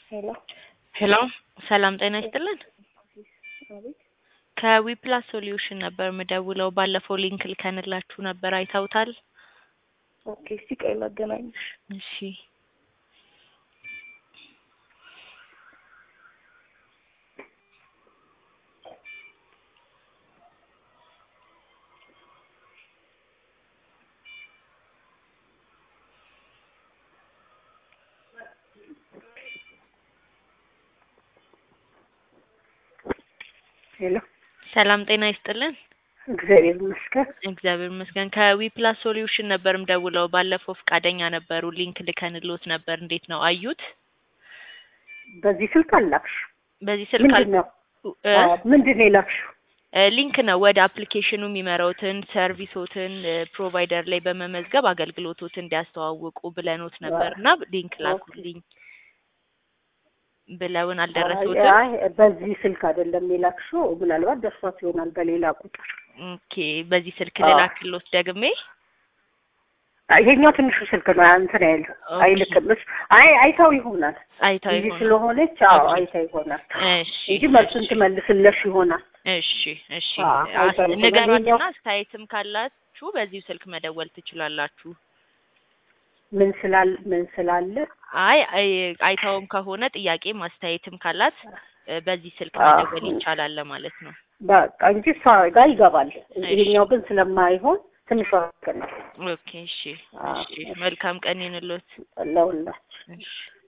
ሄሎ ሄሎ ሰላም ጤና ይስጥልን። አቤት ከዊፕላስ ሶሉሽን ነበር የምደውለው። ባለፈው ሊንክ ልከንላችሁ ነበር፣ አይተውታል? ኦኬ እስቲ ቆይ ላገናኝሽ እሺ ሄሎ ሰላም ጤና ይስጥልን። እግዚአብሔር ይመስገን እግዚአብሔር ይመስገን። ከዊፕላስ ሶሉሽን ነበር የምደውለው። ባለፈው ፈቃደኛ ነበሩ፣ ሊንክ ልከንሎት ነበር። እንዴት ነው አዩት? በዚህ ስልክ አላክሽ በዚህ ስልክ አል- ምንድን ነው እ? አዎ፣ ምንድን ነው የላክሽው እ፣ ሊንክ ነው ወደ አፕሊኬሽኑ የሚመራውትን ሰርቪሶትን እ፣ ፕሮቫይደር ላይ በመመዝገብ አገልግሎቶትን እንዲያስተዋውቁ ብለኖት ነበር እና ሊንክ ላኩልኝ ብለውን አልደረሱትም። አይ በዚህ ስልክ አይደለም የላክሽው ምናልባት ደርሷት ይሆናል በሌላ ቁጥር ኦኬ፣ በዚህ ስልክ አዎ። ልላክሎት ደግሜ። አይ፣ ይሄኛው ትንሹ ስልክ ነው እንትን ያለው ኦኬ። አይልክም እሱ አይ አይታው ይሆናል አይታው እዚህ ይሆናል። ስለሆነች አዎ ኦኬ። አይታ ይሆናል እሺ እንጂ መልሱን ትመልስለሽ ይሆናል እሺ እሺ አዎ፣ አስ- አይታው ይሆናል። ንገሯትና ይሄኛው- አስተያየትም ካላችሁ በዚሁ ስልክ መደወል ትችላላችሁ። ምን ስላል ምን ስላለ አይ አይ- አይታውም ከሆነ ጥያቄ ማስተያየትም ካላት እ፣ በዚህ ስልክ አዎ። መደወል ይቻላል ማለት ነው። በቃ እንጂ እሷ ጋር ይገባል። እሺ። ይሄኛው ግን ስለማይሆን ትንሿ ስልክ ነው ኦኬ እሺ አዎ። እሺ መልካም ቀን ይሁንልዎት። ለሁላችን እሺ